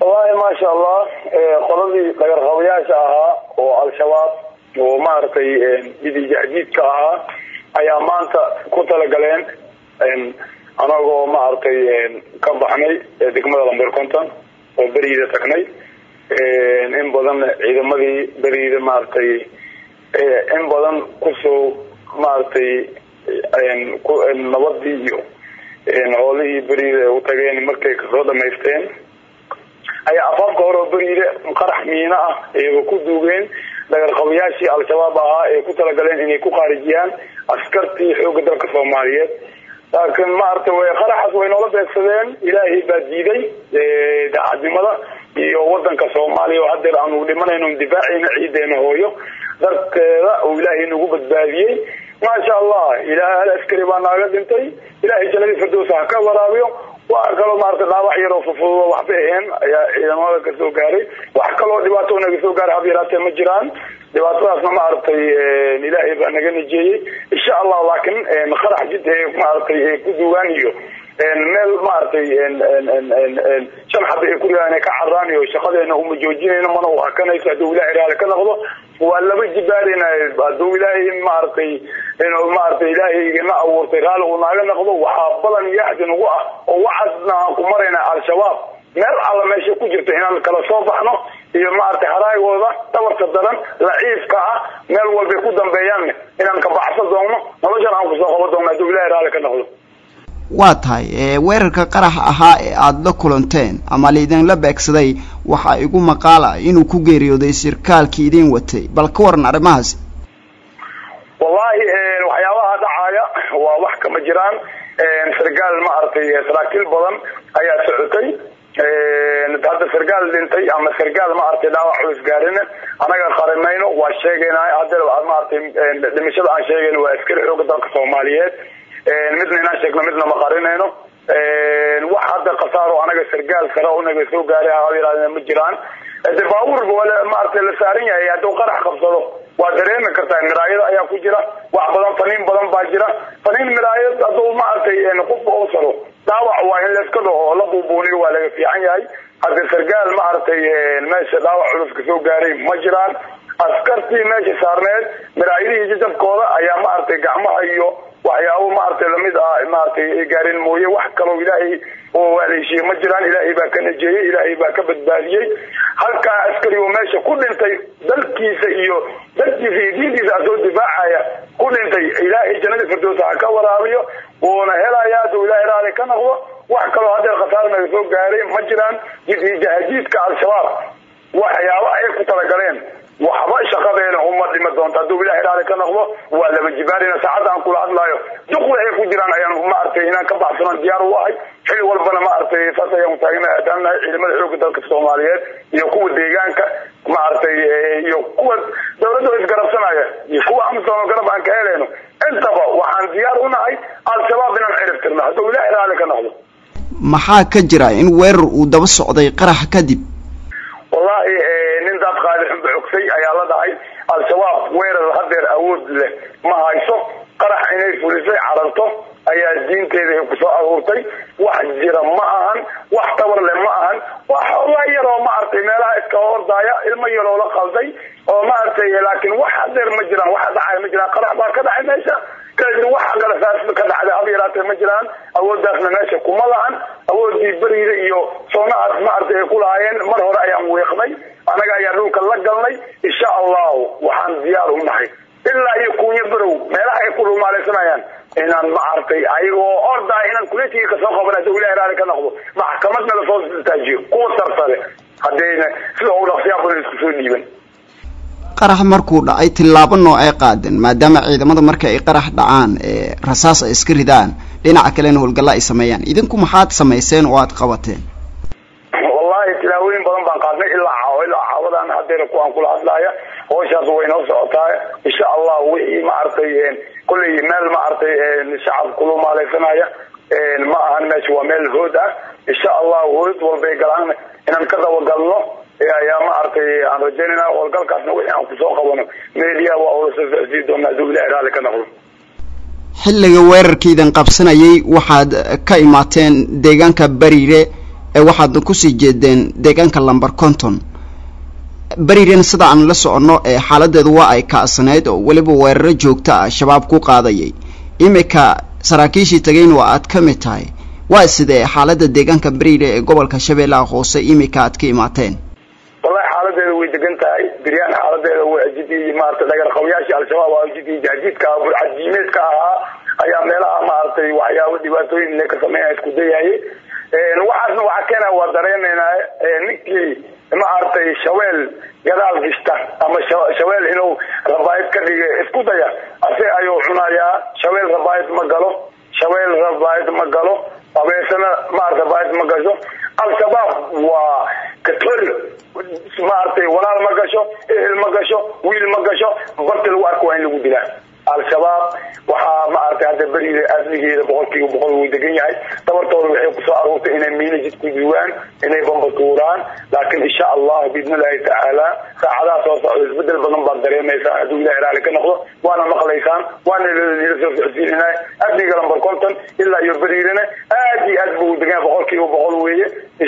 wallahi maasha allah qoladii dhagarqabayaasha ahaa oo al-shabaab oo maaragtay bidijahdiidka ahaa ayaa maanta ku talagaleen anagoo maaragtay ka baxnay degmada lamber conton oo beriida tagnay in badan ciidamadii beriida maaragtay in badan kusoo maaragtay nabadii iyo hoolihii beriida u tageen markay kasoo dhamaysteen ayaa afaafka hore oo beriida qarax miino ah ayaba ku duugeen dhagarqabayaashii al-shabaab ahaa ee ku talagaleen inay ku khaarijiyaan askartii xooga dalka soomaaliyeed laakiin maaragtay w qaraxaas way noola beegsadeen ilaahay baa diiday daacadnimada iyo wadanka soomaaliya oo hadeer aanu dhimanayno difaacayna ciideena hooyo darteeda uu ilaahay nagu badbaadiyey maasha allah ilaah hal askari baa naaga dhintay ilaahay jannadii firdowsa ha ka waraabiyo waa kaloo maaragtay dhaawac yaroo fufudo waxba aheen ayaa ciidamada kasoo gaaray wax kaloo dhibaato naga soo gaaray hab yaraatee ma jiraan dhibaatadaasna maaragtay ilaahay baa naga najeeyey insha allah laakiin qarax jid maaragtay ku duugaan iyo meel maaragtay shan xaba ay ku riaan ka caraan iyo shaqadeena uma joojinayno mana u hakanayso hadduu ilahay raali ka noqdo waa laba jibaarina hadduu ilaahay maaragtay inuu maaragtay ilaahay na abuurtay raali uu naaga noqdo waxaa balan yaxdi nagu ah oo waxaasna aan ku marayna al-shabaab meel alla meesha ku jirta inaan kala soo baxno iyo maaragtay haraagooda dhabarka daran laciifka ah meel walbay ku dambeeyaanne inaan ka baxsan doonno noloshan aan kusoo qaban doonno hadduu ilahay raali ka noqdo waa tahay weerarka qaraxa ahaa ee aada la kulanteen ama laidinla beegsaday waxaa igu maqaala inuu ku geeriyooday sirkaalkii idin watay bal ka waran arrimahaasi wallahi waxyaabaha dhacaaya waa wax kama jiraan sargaal maaragtay saraakiil badan ayaa socotay hadda sargaal dhintay ama sargaal maaragtay dhaawac culus gaarina anaga qarimayno waa sheegayna hadda maaragtay dhimashada aan sheegayno waa askari xooga dalka soomaaliyeed midna inaan sheegno midna ma qarinayno wax hadda khasaaro anaga sargaal sare oo naga soo gaaray ha ma jiraan de baabuur maaragtay la saaran yahay hadduu qarax qabsado waa dareemi kartaa miraayada ayaa ku jira wax badan faniin badan baa jira faniin miraayad hadduu maaragtay qofka oo saro dhaawac waa in layska dhaho la buubuuniyo waa laga fiican yahay hadda sargaal maaragtay meesha dhaawac culus ka soo gaaray ma jiraan askartii meesha saarneed miraayadihii jajabkooda ayaa maaragtay gacmaha iyo waxyaabo maaragtay lamid ah maaragtay gaarin mooye wax kaloo ilaahay oo waaleeshiye ma jiraan ilaahay baa ka najeeyey ilaahay baa ka badbaadiyey halkaa askari oo meesha ku dhintay dalkiisa iyo dalkiisa iyo diintiisa asoo difaacaya ku dhintay ilaahay jannadii firdowsa ha ka waraabiyo wuuna helaya hadduu ilaahay raali ka noqdo wax kaloo hadeer khasaar naga soo gaaray ma jiraan jahadiidka al-shabaab waxyaabo ay ku talagaleen waxba shaqadeena uma dhima doonto hadduu ilahay raali ka noqdo waa laba jibaarina saacadda aan kula hadlaayo duqda ay ku jiraan ayaan maaragtay inaan ka baxsanan diyaar u ahay xil walbana maaragtay saas ayaan taagna taagnahay ciidamada xooga dalka soomaaliyeed iyo kuwa deegaanka maaragtay iyo kuwa dawladda isgarabsanaya iyo kuwa amsom garab aan ka helayno intaba waxaan diyaar u nahay al-shabaab inaan cirib tirno hadduu ilahay raali ka noqdo maxaa ka jira in weerar uu daba socday qarax kadib wallahi nin daad qaali xunba xogsay ayaa la dhahay al-shabaab weerar hadeer awood leh ma hayso qarax inay fulisay cararto ayaa diinteeda ay kusoo aruurtay wax jira ma ahan wax tabar leh ma ahan wax xoogaa yaroo maaragtay meelaha iska hordaaya ilmo yaroo la qalday oo maaragtay laakiin wax hadeer ma jiraan waxa dhacay ma jiraan qarax baa ka dhacay meesha kadib wax galasaas ka dhacday hab yaraatee ma jiraan awooddaasna meesha kuma lahan awoodii beriida iyo soonahaas maaragtay ay ku lahaayeen mar hore ayaan weeqnay anaga ayaa dhulka la galnay insha allahu waxaan diyaar u nahay ilaa iyo kuunyo berow meelaha ay ku dhumaalaysanayaan inaan maaragtay ayagoo ordaa inaan kuletiga kasoo qaban hadduu ilahi raali ka noqdo maxkamadna lasoo istaajiyo kuwa sarsare haddayna sida ugu dhaqsiyaa badan isku soo dhiiban qarax markuu dhacay tillaabo nooc ay qaadeen maadaama ciidamada marka ay qarax dhacaan rasaas ay iska ridaan dhinaca kalena howlgalla ay sameeyaan idinku maxaad samayseen oo aad qabateen wallahi tilaawooyin badan baan qaadnay ilaa caawo ilaa caawadan hadeer kuwaan kula hadlaaya hawshaas way noo socotaa insha allah wixii maaragtay kolley meel maaragtay shacab kulumaalaysanaya ma ahan meesha waa meel hood ah insha allah hood walbay galaan inaan ka dabagalno ayaa maaragtay aan rajaynayna howlgalkaasna wixii aan kusoo qabano media waa ula soo socodsiin doonaa hadduu ilahi raali ka noqdo xilliga weerarkiidan qabsanayay waxaad ka imaateen deegaanka bariire ee waxaadna kusii jeedeen deegaanka lamber conton beriren sida aan la soconno ee xaaladeedu waa ay ka'sanayd oo weliba weeraro joogto ah shabaab ku qaadayay imika saraakiishii tagayn waa aad ka mid tahay waa sidee xaalada deegaanka berire ee gobolka shabeellaha hoose imika aad ka imaateen wallahi xaaladeeda way degan tahay biryaan xaaladeeda waa jidii maarata dhagarqabayaashii al-shabaab waa jidii jahjiidka burcadjiimeedka ahaa ayaa meelaha maaragtay waxyaabo dhibaatooyin inay ka sameeya isku dayaye waxaasna waxaa keena waa dareenaynaa ninkii maaragtay shaweel gadaal gishta ama shaweel inuu rabaayad ka dhiga isku daya ase ayuu cunayaa shaweel rabaayad ma galo shaweel rabaayad ma galo abeesana maarata rabaayad ma gasho al-shabaab waa katol maaragtay walaal ma gasho ehel ma gasho wiil ma gasho barti lagu arko waa in lagu dilaa al-shabaab waxaa maaragtay hadda beriga adligeeda boqolkiiba boqol wuu degan yahay dabartooda waxay kusoo aruurtay inay miina jid ku duwaan inay bambatuuraan laakiin insha allah biidn illahi tacaala saacadaha soo socda isbedel badan baad dareemaysaan hadduu ilahi raali ka noqdo waana maqlaysaan waana nila soo socodsiinana adliga lamber conton ilaa iyo beriirana aad iyo aad buu degan yahay boqolkiiba boqol weeye